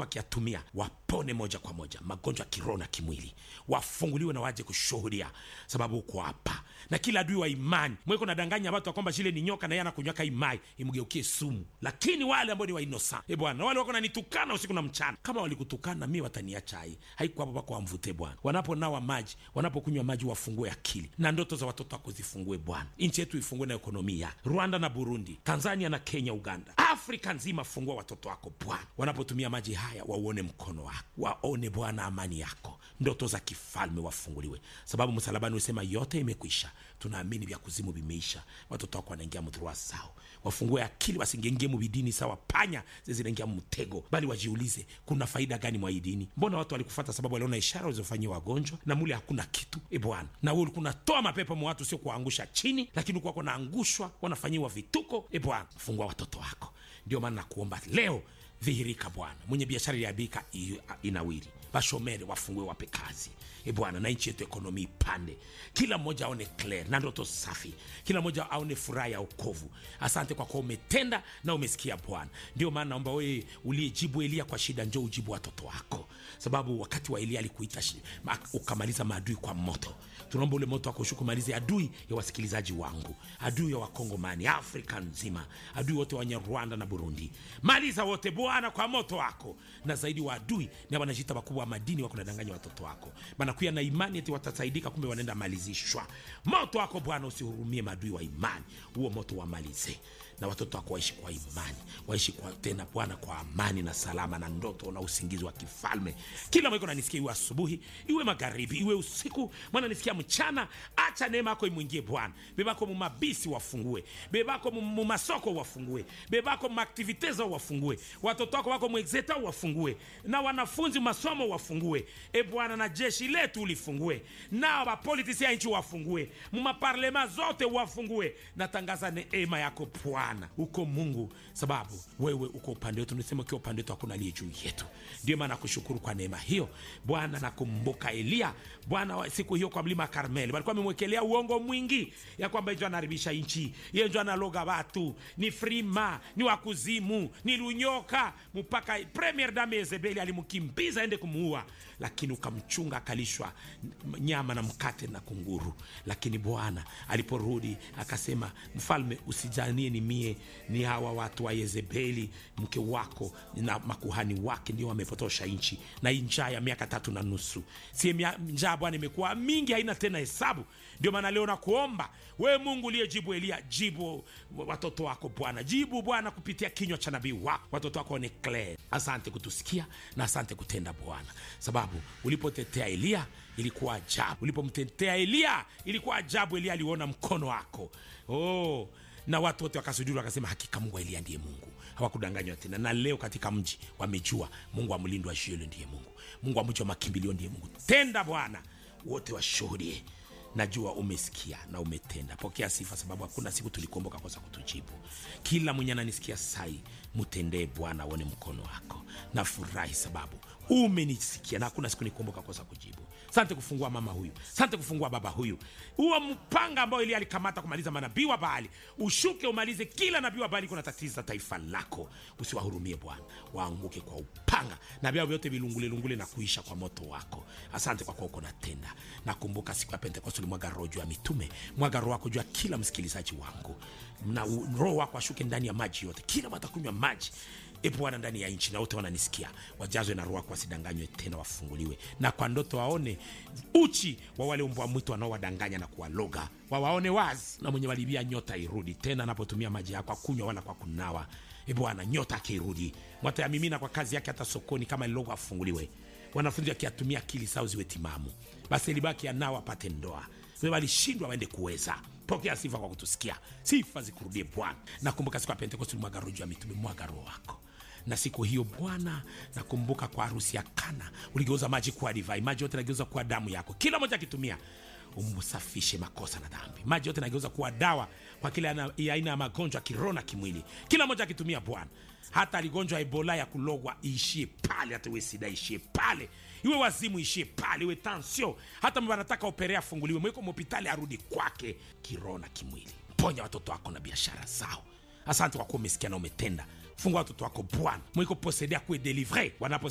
wako wakiyatumia wapone moja kwa moja magonjwa ya kiroho na kimwili wafunguliwe na waje kushuhudia sababu uko hapa na kila adui wa imani mweko nadanganya watu ya kwamba shile ni nyoka na yeye anakunywaka imai imgeukie sumu lakini wale ambao ni wainosa e bwana wale wako nanitukana usiku na mchana kama walikutukana mi wataniacha hai haiko hapo pako wamvute bwana wanaponawa maji wanapokunywa maji wafungue akili na ndoto za watoto wako zifungue bwana nchi yetu ifungue na ekonomia rwanda na burundi tanzania na kenya uganda afrika nzima fungua watoto wako bwana wanapotumia maji haya wauone mkono wako waone bwana amani yako ndoto za kifalme wafunguliwe sababu msalabani usema yote imekwisha tunaamini vya kuzimu vimeisha watoto wako wanaingia mdhurua sao wafungue akili wasingengie mubidini sawa panya zinaingia mtego bali wajiulize kuna faida gani mwa hii dini mbona watu walikufata sababu waliona ishara walizofanyia wagonjwa na mule hakuna kitu e bwana na wewe ulikuwa unatoa mapepo mwa watu sio kuwaangusha chini lakini ulikuwa wanaangushwa wanafanyiwa vituko e bwana fungua watoto wako ndio maana nakuomba leo dhihirika bwana mwenye biashara iliabika inawiri bashomere wafungue wape kazi e bwana na nchi yetu ekonomi ipande kila mmoja aone clear na ndoto safi kila mmoja aone furaha ya okovu asante kwa kuwa umetenda na umesikia bwana ndio maana naomba wewe uliyejibu elia kwa shida njo ujibu watoto wako sababu wakati wa elia alikuita shi- ma- ukamaliza maadui kwa moto tunaomba ule moto wako ushuke umalize adui ya wasikilizaji wangu adui ya wakongomani afrika nzima adui wote wenye rwanda na burundi maliza wote bwana kwa moto wako na zaidi wa adui ni wanajita wakubwa wa madini wako nadanganya watoto wako banakuya na imani eti watasaidika kumbe wanaenda malizishwa moto wako bwana usihurumie maadui wa imani huo moto wamalize na watoto wako waishi kwa imani waishi kwa tena bwana kwa amani na salama na ndoto na usingizi wa kifalme kila mwiko nanisikia iwe asubuhi iwe magharibi iwe usiku mwana nisikia mchana acha neema yako imwingie bwana bebako mumabisi wafungue bebako mu- mumasoko wafungue bebako mumaktivite zao wafungue watoto wako wako mwexeta wafungue na wanafunzi masomo wafungue e bwana na jeshi letu ulifungue na wapolitisi ya nchi wafungue mumaparlema zote wafungue natangaza neema yako bwana uko mungu sababu wewe uko upande wetu nisema ukiwa upande wetu hakuna aliye juu yetu ndio maana nakushukuru kwa neema hiyo bwana nakumbuka eliya bwana wa- siku hiyo kwa mlima karmeli walikuwa amemwekelea uongo mwingi ya kwamba njo anaharibisha nchi ye njo analoga watu ni frima ni wakuzimu ni lunyoka mpaka premier dame yezebeli alimkimbiza ende kumuua lakini ukamchunga akalishwa n- nyama na mkate na kunguru lakini bwana aliporudi akasema mfalme usijanie ni mie ni hawa watu wa yezebeli mke wako na makuhani wake ndio wamepotosha nchi na hii njaa ya miaka tatu na nusu sie mia- njaa bwana imekuwa mingi haina tena hesabu ndio maana leo nakuomba wewe mungu uliyejibu elia jibu watoto wako bwana jibu bwana kupitia kinywa cha nabii wako watoto wako ni clear asante kutusikia na asante kutenda bwana sababu ulipotetea eliya ilikuwa ajabu ulipomtetea eliya ilikuwa ajabu eliya aliona mkono wako oh na watu wote wakasujudi wakasema hakika mungu wa eliya ndiye mungu hawakudanganywa tena na leo katika mji wamejua mungu wa mlindo wa shielo ndiye mungu mungu wa mji wa makimbilio ndiye mungu tenda bwana wote washuhudie najua umesikia na umetenda pokea sifa sababu hakuna siku tulikuomba kosa kutujibu kila mwenye ananisikia sai mtendee bwana aone mkono wako na furahi sababu umenisikia na hakuna siku nikuomba kosa kujibu sante kufungua mama huyu sante kufungua baba huyu huo mpanga ambao ili alikamata kumaliza manabii wa baali ushuke umalize kila nabii wa baali kuna tatiza taifa lako usiwahurumie bwana waanguke kwa upanga na vyao vyote vilungulelungule na kuisha kwa moto wako asante kwa kuwa uko natenda nakumbuka siku ya pentekoste ulimwaga roho juu ya mitume mwaga roho wako juu ya kila msikilizaji wangu na u- roho wako ashuke ndani ya maji yote kila watakunywa maji e bwana ndani ya nchi na wote wananisikia wajazwe na roho wako wasidanganywe tena wafunguliwe na kwa ndoto waone uchi wa wale mbwa mwitu wanaowadanganya na kuwaloga wawaone wazi na mwenye walibia nyota irudi tena anapotumia maji yako akunywa wala kwa kunawa e bwana nyota akirudi mwatayamimina kwa kazi yake hata sokoni kama lilogo afunguliwe wanafunzi wakiatumia akili sao ziwe timamu basi libaki anao apate ndoa we walishindwa waende kuweza pokea sifa kwa kutusikia sifa zikurudie bwana nakumbuka siku ya pentekosti ulimwaga roho juu ya mitume mwaga roho wako na siku hiyo bwana nakumbuka kwa harusi ya kana uligeuza maji kuwa divai maji yote nageuza kuwa damu yako kila moja akitumia umsafishe makosa na dhambi maji yote nageuza kuwa dawa kwa kila ana- ya aina ya magonjwa ya kiroho na kimwili kila moja akitumia bwana hata aligonjwa ebola ya kulogwa iishie pale hata iwe sida ishie pale iwe wazimu ishie pale iwe tansio hata mba anataka operea afunguliwe mweko mhopitali arudi kwake kiroho na kimwili ponya watoto wako na biashara zao asante kwa kuwa umesikia na umetenda fungua watoto wako bwana mwiko posedea kuwe delivre wanapo